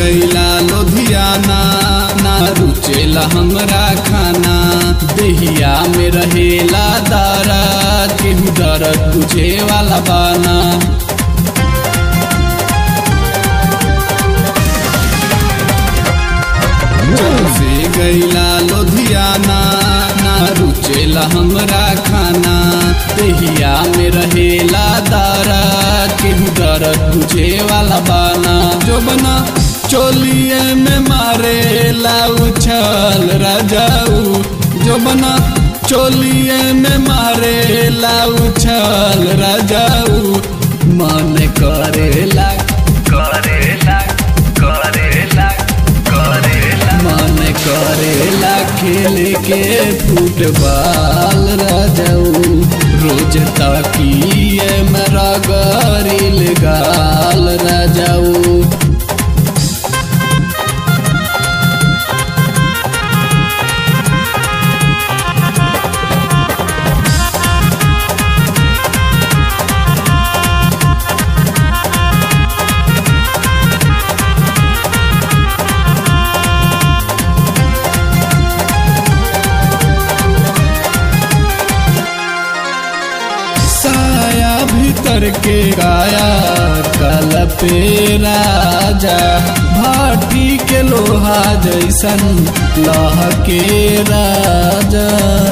गईला लुधियाना ना रुचेला हमरा खाना देहिया में रहेला दर्द केहू दर्द बुझे वाला बाना जब से गईला लुधियाना ना रुचेला हमरा खाना देहिया में रहेला दर्द केहू दर्द बुझे वाला बाना जो बना चोलिए में मारे उछल राजाऊ जो बना चोलिए में मारे उछल राजाऊ मन करेला करेला करेला करेला मन करेला खेल के फुटबॉल राजाऊ रोज ताकिए मेरा गरिल गाल राजाऊ साया भीतर के गाया कल पे राजा भाटी के लोहा जैसन लह के राजा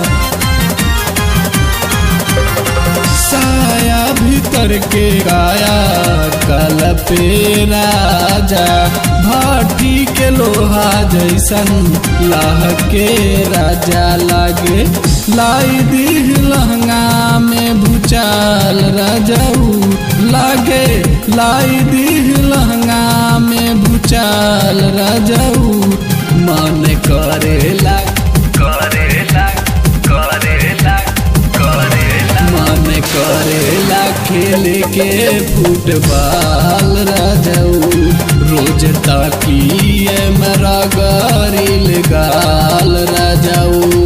साया भीतर के गाया कल पे राजा भाटी के लोहा जैसन लाह के राजा लागे लाई दी लहंगा में भूचाल राजाऊ लागे लाई दी लहंगा में भूचाल राजाऊ मन करेला करेला करेला करेला मन करेला खेल के फुटबॉल राजाऊ रोज ताकिए मेरा गरिल गाल राजाऊ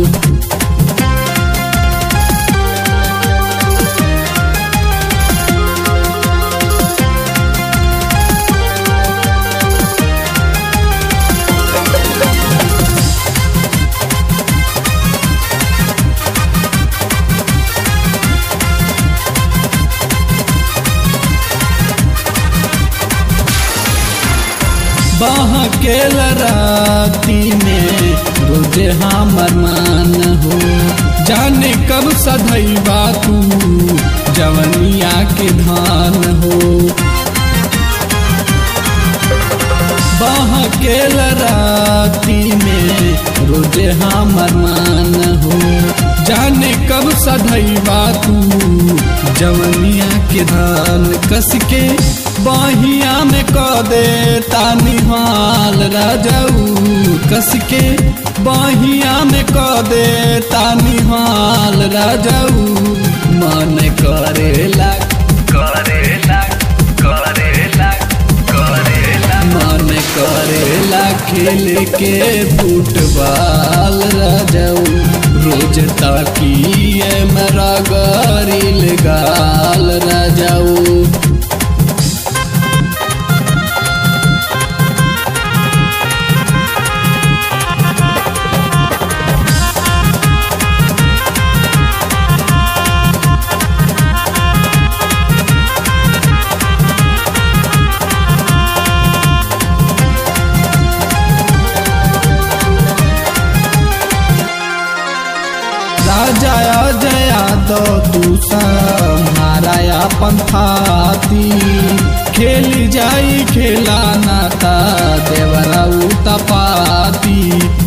बाह के लराती में रोजे हमर मान हो जाने कब सधैबा तू जवनिया के धान हो बाह के लराती में रोजे हमर मान हो जाने कब सधैबा तू जवनिया के धान कस के बाहिया में क दे तानिहाल राजाऊ कस के बाहिया में क दे तानिहाल राजाऊ मन करेला करेला करेला करेला मन करेला खेल के फुटबॉल राजाऊ रोज ताकिए मेरा गरिल गाल राजाऊ राजा जया दो दूसा माराया पंथाती खेल जाई खेला नाता देवरा तपाती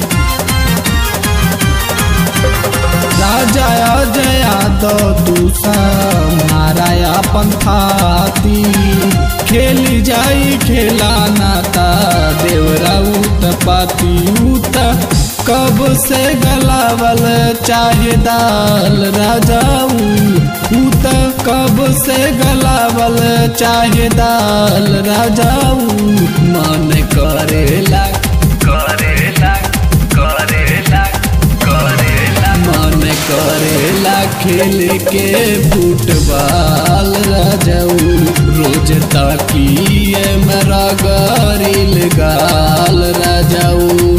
राजा जया दो दूसा माराया पंथाती खेल जाई खेला नाता देवरा तपाती उत कब से गलावल चाहे दाल राजाऊ उत कब से गलावल चाहे दाल राजाऊ मन करेला करेला करेला करेला मन करेला खेल के फुटबॉल राजाऊ रोज ताकिए मैं रगरिल गाल राजाऊ